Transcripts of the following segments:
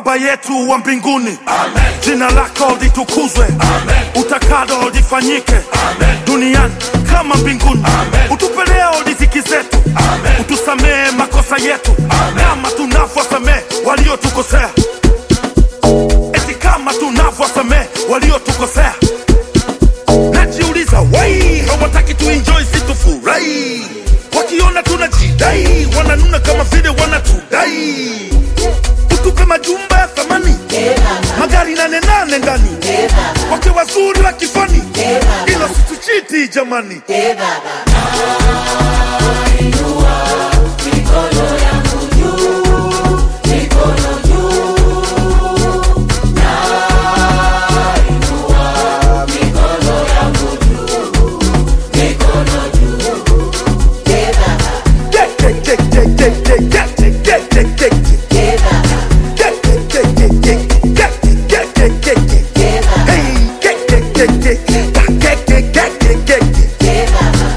Baba yetu wa mbinguni, jina lako litukuzwe, utakalo lifanyike duniani kama mbinguni. Utupe leo riziki zetu, utusamehe makosa yetu kama tunavyosamehe waliotukosea, eti kama tunavyosamehe waliotukosea. Najiuliza wai hawataki tuenjoy, si tufurahi? Wakiona tunajidai, wananuna kama vile wanatudai. Utupe majumba ya thamani, magari nane nane ndani, wake wazuri wa kifani, ila situchiti jamani. Get, get, get, get, get, get, get, get, get, get, get. Get, get, get, get, get, get, get, get, get, get. Hey, get, get, get, get, get, get, get, get, get, get.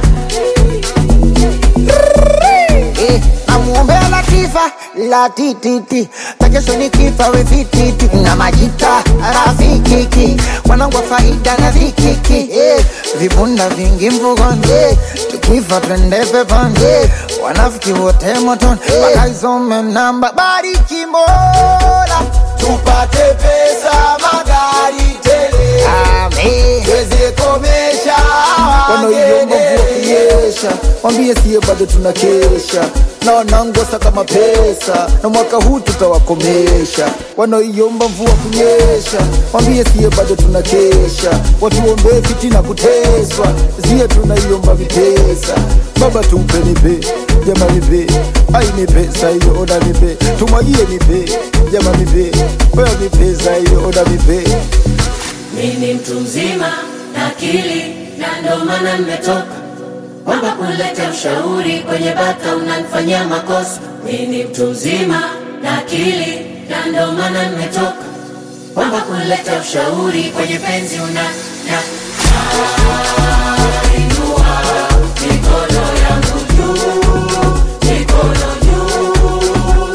Eh, namuombea Latifa la tititi takesho ni kifa we vititi na majita rafikiki wanangu wa faida na vikiki eh, vibunda vingi mvugoni eh, tukifa twende peponi eh, wanafiki wote motoni wakaisome namba bariki Mola tupate pesa magari tele amen tuweze komesha wanaoiomba mvua wangene kunyesha, mwambie siye bado tunakesha na wanangosa kama pesa, na mwaka huu tutawakomesha. Wanaoiomba mvua kunyesha, mwambie siye bado tunakesha, watuombee fitina kuteswa, siye tunaiomba vipesa. Baba tumpe nipe, jama nipe, ai ni pesa hiyo, oda nipe, tumwagie nipe, jama nipe, oya ni pesa hiyo, oda nipe. Mimi mtu mzima na akili na ndo maana nimetoka kwamba kuleta ushauri kwenye bata unanifanyia makosa. Mimi mtu mzima na akili na ndo maana nimetoka kwamba kuleta ushauri kwenye penzi una na Inua mikono yangu juu, mikono juu.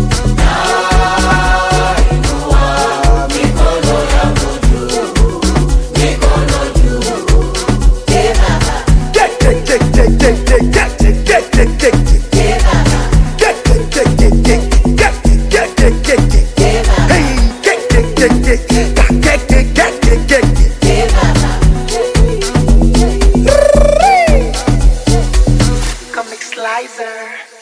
Nainua mikono yangu juu, mikono juu. Eh, baba, Get, get, get, get, get, get, get, get, get, get, get. eh, baba, Get, get, get, get, get, get, get, get, get, get. eh, baba, Hey, get, get, get, get, get, get, get, get, get, get. eh, baba. Comic Slicer